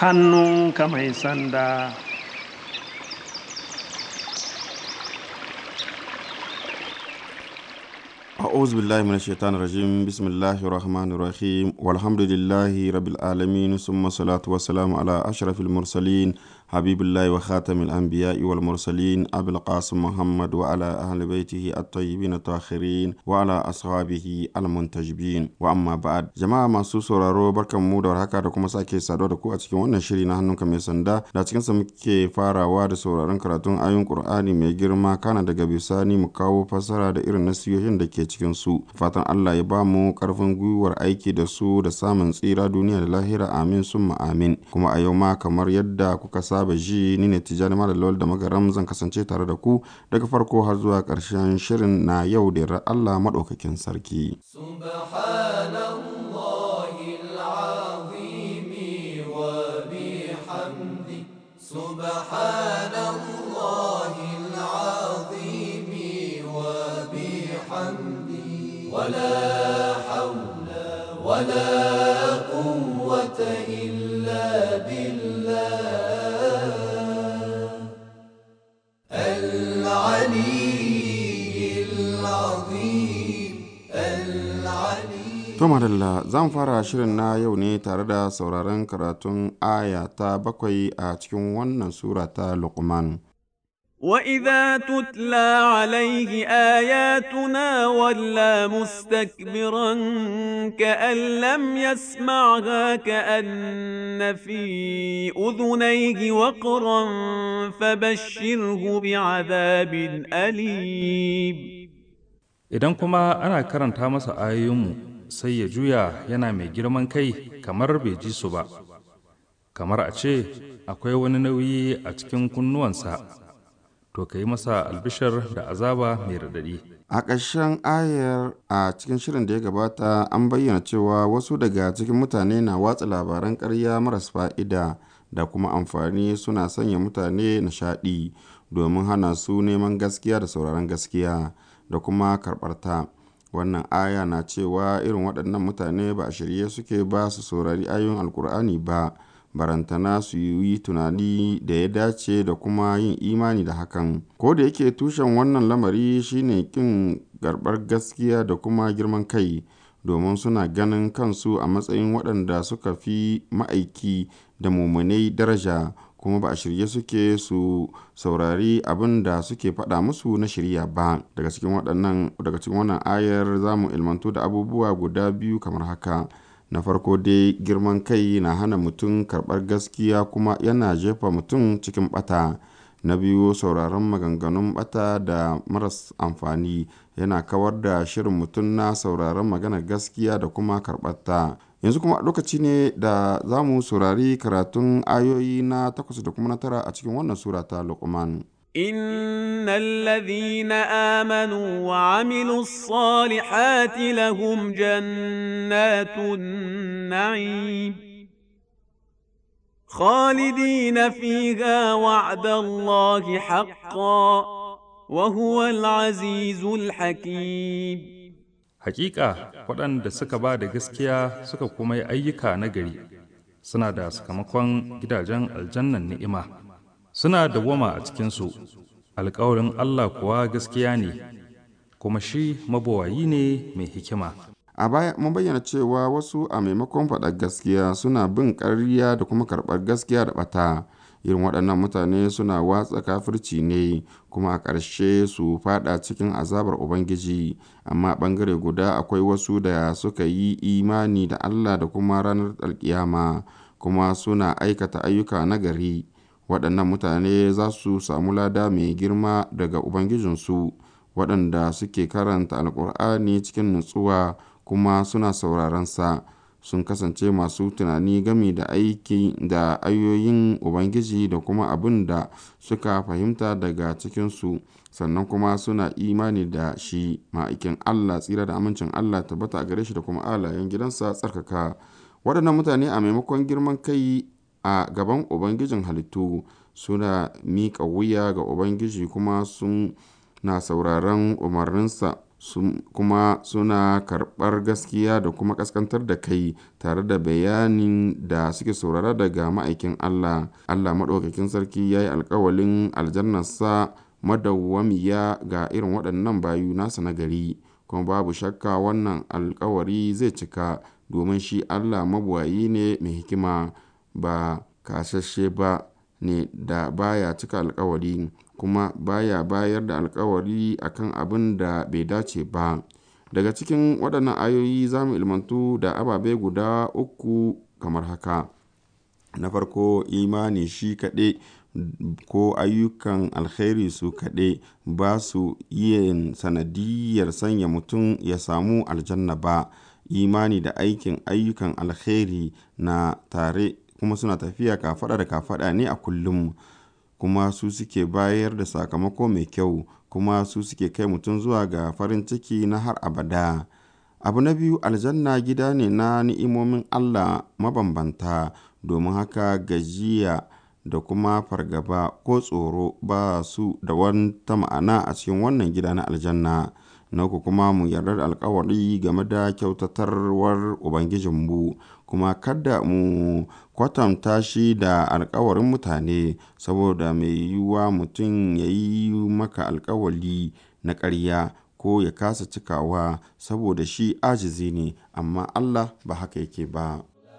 hannunka mai sanda أعوذ بالله من الشيطان الرجيم بسم الله الرحمن الرحيم والحمد لله رب العالمين ثم الصلاة والسلام على أشرف المرسلين حبيب الله وخاتم الأنبياء والمرسلين أبي القاسم محمد وعلى أهل بيته الطيبين الطاهرين وعلى أصحابه المنتجبين وأما بعد جماعة masu sauraro barkan mu da warhaka da kuma sake saduwa da ku a cikin wannan shiri na hannunka mai sanda da cikin sa muke farawa da sauraron karatun ayoyin Qur'ani mai girma kana daga bisani mu kawo fassara da irin nasiyoyin da ke cikin su fatan Allah ya ba mu karfin gwiwar aiki da su da samun tsira duniya da lahira amin summa amin kuma a yau ma kamar yadda kuka saba ji ni ne Tijjani Malam Lawal da Magaram zan kasance tare da ku daga farko har zuwa ƙarshen shirin na yau da yarda Allah madaukakin sarki سبحان الله العظيم وبحمده سبحان الله العظيم وبحمده ولا حول ولا قوة إلا بالله العلي العظيم العلي To madalla zan fara shirin na yau ne tare da sauraron karatun aya ta bakwai a cikin wannan sura ta Luqman. وإذا تتلى عليه آياتنا ولى مستكبرا كأن لم يسمعها كأن في أذنيه وقرا فبشره بعذاب أليم Idan kuma ana karanta masa ayoyinmu sai ya juya yana mai girman kai kamar bai ji su ba, kamar a ce akwai wani nauyi a cikin kunnuwansa, to ka yi masa albishar da azaba mai raɗaɗi. A ƙarshen ayar a cikin shirin da ya gabata an bayyana cewa wasu daga cikin mutane na watsa labaran ƙarya maras fa'ida da kuma amfani suna sanya mutane nishaɗi domin hana su neman gaskiya da sauraron gaskiya da kuma karɓar ta. Wannan aya na cewa irin waɗannan mutane ba a shirye suke ba su saurari ayoyin Alƙur'ani ba, barantana su yi tunani da ya dace da kuma yin imani da hakan. Ko da yake tushen wannan lamari shine ƙin karɓar gaskiya da kuma girman kai, domin suna ganin kansu a matsayin waɗanda suka fi ma'aiki da mummunai daraja. kuma ba a shirye suke su saurari abin da suke faɗa musu na shirya ba daga cikin waɗannan daga cikin wannan ayar za mu ilmantu da abubuwa guda biyu kamar haka na farko dai girman kai na hana mutum karɓar gaskiya kuma yana jefa mutum cikin ɓata na biyu sauraron maganganun ɓata da maras amfani yana kawar da shirin mutum na sauraron maganar gaskiya da kuma karɓar ta yanzu kuma lokaci ne da za mu saurari karatun ayoyi na takwas da kuma na tara a cikin wannan sura ta Luqman. إن الذين آمنوا وعملوا الصالحات لهم جنات النعيم خالدين فيها وعد الله حقا وهو العزيز الحكيم Hakika waɗanda suka ba da gaskiya suka kuma yi ayyuka na gari suna da sakamakon gidajen aljannan ni'ima suna dawwama a cikinsu alkawarin Allah kuwa gaskiya ne kuma shi mabawayi ne mai hikima. A baya mun bayyana cewa wasu a maimakon faɗar gaskiya suna bin ƙarya da kuma karɓar gaskiya da ɓata. Irin waɗannan mutane suna watsa kafirci ne kuma a ƙarshe su faɗa cikin azabar Ubangiji, amma ɓangare guda akwai wasu da suka yi imani da Allah da kuma ranar alkiyama kuma suna aikata ayyuka na gari. Waɗannan mutane za su samu lada mai girma daga Ubangijinsu, waɗanda suke karanta Alƙur'ani cikin nutsuwa kuma suna sauraron sa. sun kasance masu tunani game da aiki da ayoyin Ubangiji da kuma abin da suka fahimta daga cikinsu, sannan kuma suna imani da shi ma'aikin Allah tsira da amincin Allah tabbata a gare shi da kuma alayen gidansa tsarkaka. Waɗannan mutane a maimakon girman kai a gaban Ubangijin halittu suna miƙa wuya ga Ubangiji kuma sun na sauraron umarninsa kuma suna karɓar gaskiya da kuma ƙaskantar da kai tare da bayanin da suke saurara daga ma'aikin Allah. Allah maɗaukakin sarki ya yi alkawalin aljannarsa madawwamiya ga irin waɗannan bayu nasa na gari, kuma babu shakka wannan alkawari zai cika domin shi Allah mabuwayi ne mai hikima ba kasashe ba ne da baya cika alkawari kuma baya bayar da alkawari akan abin da bai dace ba. Daga cikin waɗannan ayoyi za mu ilmantu da ababe guda uku kamar haka. Na farko imani shi kaɗai ko ayyukan alkhairi su kaɗai ba su yin sanadiyyar sanya mutum ya samu aljanna ba. Imani da aikin ayyukan alkhairi na tare kuma suna tafiya kafaɗa da kafaɗa ne a kullum. kuma su suke bayar da sakamako mai kyau kuma su suke kai mutum zuwa ga farin ciki na har abada. Abu na biyu aljanna gida ne na ni'imomin Allah mabambanta domin haka gajiya da kuma fargaba ko tsoro ba su da wata ma'ana a cikin wannan gida na aljanna. Na uku kuma mu yarda da alkawari game da kyautatarwar Ubangijinmu kuma kada mu kwatanta shi da alkawarin mutane saboda mai yiwuwa mutum ya yi maka alkawali na ƙarya ko ya kasa cikawa saboda shi ajizi ne amma Allah ba haka yake ba.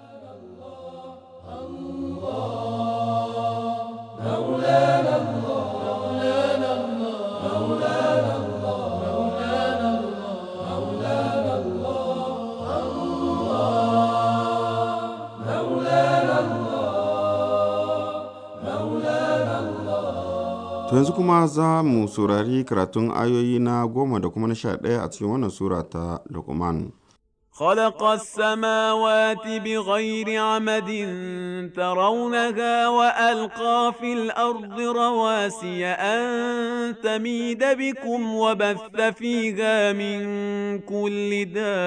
To yanzu kuma za mu saurari karatun ayoyi na goma da kuma na sha ɗaya a cikin wannan sura ta Luqman. خلق السماوات بغير عمد ترونها وألقى في الأرض رواسي أن تميد بكم وبث فيها من كل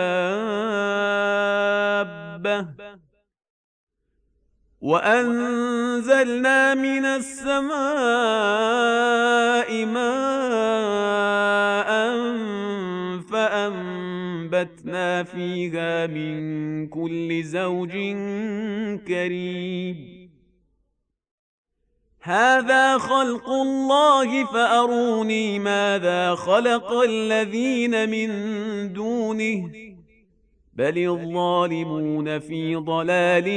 دابة وأنزلنا من السماء ماء فأنبتنا فيها من كل زوج كريم هذا خلق الله فأروني ماذا خلق الذين من دونه بل الظالمون في ضلال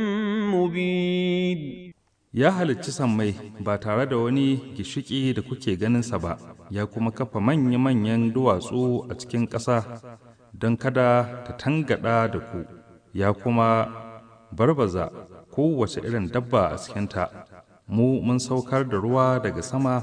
مبين Ya halicci sammai ba tare da wani gishiki da kuke ganinsa ba, ya kuma kafa manya-manyan duwatsu a cikin ƙasa don kada ta tangada da ku, ya kuma barbaza kowace irin dabba a cikinta. Mu mun saukar da ruwa daga sama,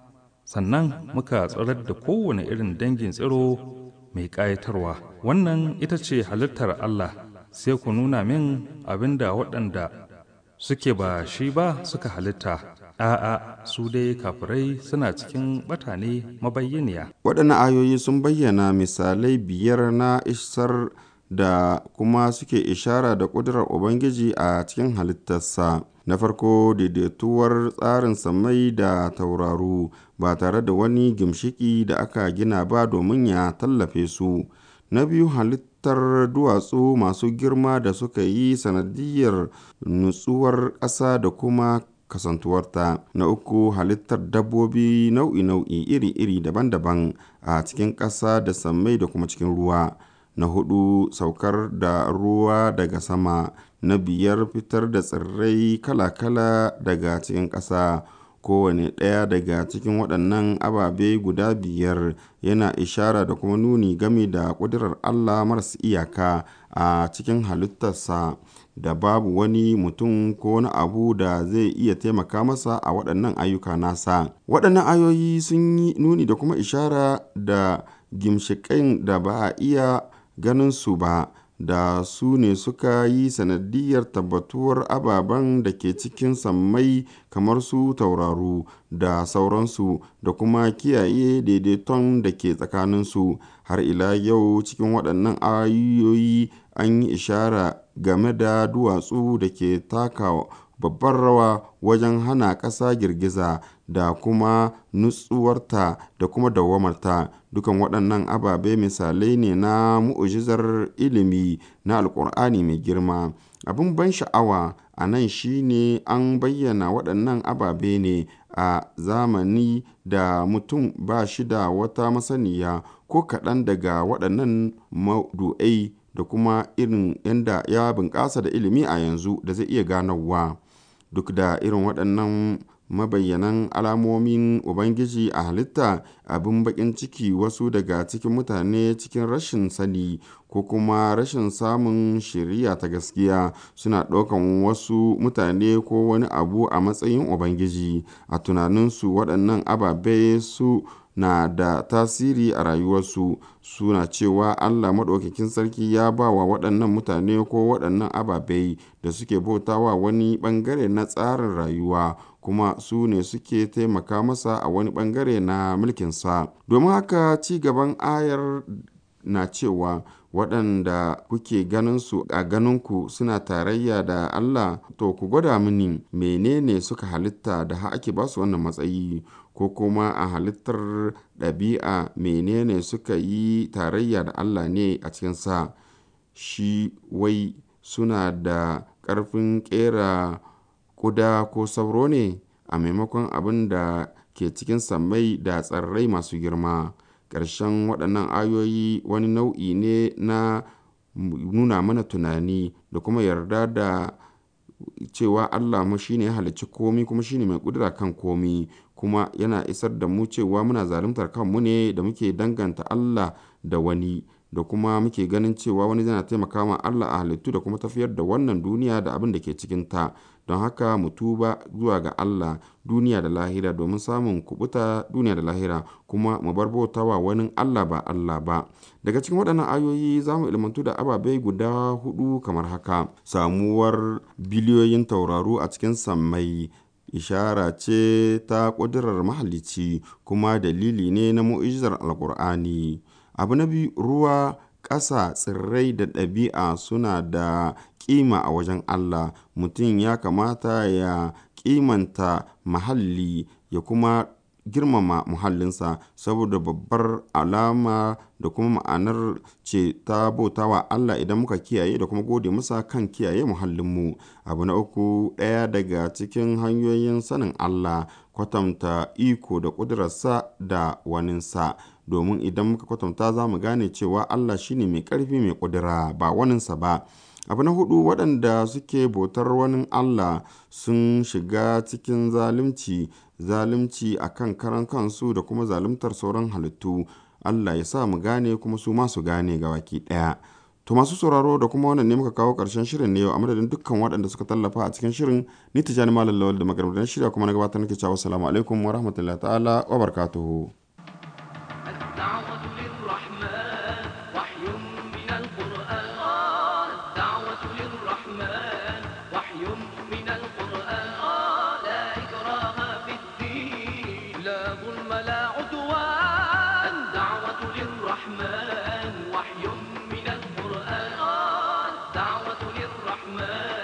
sannan muka tsirar da kowane irin dangin tsiro mai ƙayatarwa. Wannan ita ce halittar Allah, sai ku nuna min abin da waɗanda suke ba shi ba suka halitta. A'a, su dai kafirai suna cikin batane mabayyaniya. Waɗannan ayoyi sun bayyana misalai biyar na isar da kuma suke ishara da ƙudurar Ubangiji a cikin halittarsa. Na farko daidaituwar tsarin samai da tauraru ba tare da wani gimshiki da aka gina ba domin ya tallafe su. Na biyu halittar duwatsu masu girma da suka yi sanadiyar nutsuwar ƙasa da kuma kasantuwarta. Na uku halittar dabbobi nau'i-nau'i iri-iri daban-daban a cikin ƙasa da sammai da kuma cikin ruwa. Na hudu saukar da ruwa daga sama. Na biyar fitar da tsirrai kala-kala daga cikin ƙasa. Kowane ɗaya daga cikin waɗannan ababe guda biyar yana ishara da kuma nuni game da ƙudurar Allah maras iyaka a cikin halittarsa da babu wani mutum ko wani abu da zai iya taimaka masa a waɗannan ayyuka nasa. Waɗannan ayoyi sun yi nuni da kuma ishara da gimshiƙan da ba a iya ganin su ba. da su ne suka yi sanadiyar tabbatuwar ababen da ke cikin sammai kamar su tauraru da sauransu da kuma kiyaye daidaiton da ke tsakaninsu har ila yau cikin waɗannan ayoyi an yi ishara game da duwatsu da ke taka babbar rawa wajen hana ƙasa girgiza da kuma nutsuwarta da kuma dawwamarta dukan waɗannan ababe misalai ne na mu'ujizar ilimi na alƙur'ani mai girma abin ban sha'awa a nan shine an bayyana waɗannan ababe ne a zamani da mutum ba shi da wata masaniya ko kaɗan daga waɗannan maudu'ai da kuma irin yadda ya bunƙasa da ilimi a yanzu da zai iya ganowa duk da irin waɗannan mabayyanan alamomin ubangiji a halitta abin baƙin ciki wasu daga cikin mutane cikin rashin sani ko kuma rashin samun shiriya ta gaskiya suna ɗaukan wasu mutane ko wani abu a matsayin ubangiji a tunaninsu waɗannan ababe su na da tasiri a rayuwarsu suna cewa Allah maɗaukakin sarki ya ba wa waɗannan mutane ko waɗannan ababai da suke bautawa wani ɓangare na tsarin rayuwa kuma su ne suke taimaka masa a wani ɓangare na mulkinsa domin haka ci gaban ayar na cewa waɗanda kuke ganin su a ganinku suna tarayya da Allah to ku gwada mini menene suka halitta da ha ake ba su wannan matsayi ko kuma a halittar ɗabi'a menene suka yi tarayya da Allah ne a cikinsa shi wai suna da ƙarfin ƙera ƙuda ko sauro ne a maimakon abin da ke cikin sammai da tsirrai masu girma ƙarshen waɗannan ayoyi wani nau'i ne na nuna mana tunani da kuma yarda da cewa Allah mu shine ya halicci komi kuma shine mai ƙudura kan komi kuma yana isar da mu cewa muna zaluntar kanmu ne da muke danganta Allah da wani da kuma muke ganin cewa wani yana taimaka ma Allah a halittu da kuma tafiyar da wannan duniya da abin da ke cikinta don haka mu tuba zuwa ga Allah duniya da lahira domin samun kubuta duniya da lahira kuma mu bar bautawa wani Allah ba Allah ba daga cikin waɗannan ayoyi za mu ilmantu da ababai guda hudu kamar haka samuwar biliyoyin tauraru a cikin sammai ishara ce ta ƙudurar mahalicci kuma dalili ne na mu'ijizar alƙur'ani abu na biyu ruwa ƙasa tsirrai da ɗabi'a suna da ƙima a wajen Allah mutum ya kamata ya ƙimanta muhalli ya kuma girmama muhallinsa saboda babbar alama da kuma ma'anar ce ta bautawa Allah idan muka kiyaye da kuma gode masa kan kiyaye muhallinmu abu na uku ɗaya daga cikin hanyoyin sanin Allah kwatanta iko da ƙudurarsa da waninsa domin idan muka kwatanta za mu gane cewa Allah shine mai ƙarfi mai ƙudura ba waninsa ba abu na hudu waɗanda suke bautar wani Allah sun shiga cikin zalunci zalunci a kan karan kansu da kuma zaluntar sauran halittu Allah ya sa mu gane kuma su masu gane ga baki ɗaya to masu sauraro da kuma wannan ne muka kawo ƙarshen shirin ne yau a madadin dukkan waɗanda suka tallafa a cikin shirin ni tijani malam lawal da maganar da shirya kuma na gabatar nake cewa assalamu alaikum wa rahmatullahi ta'ala wa barakatuhu الدعوة للرحمن وحي من القرآن الدعوة للرحمن وحي من القرآن لا إكراه في الدين لا ظلم لا عدوان الدعوة للرحمن وحي من القرآن الدعوة للرحمن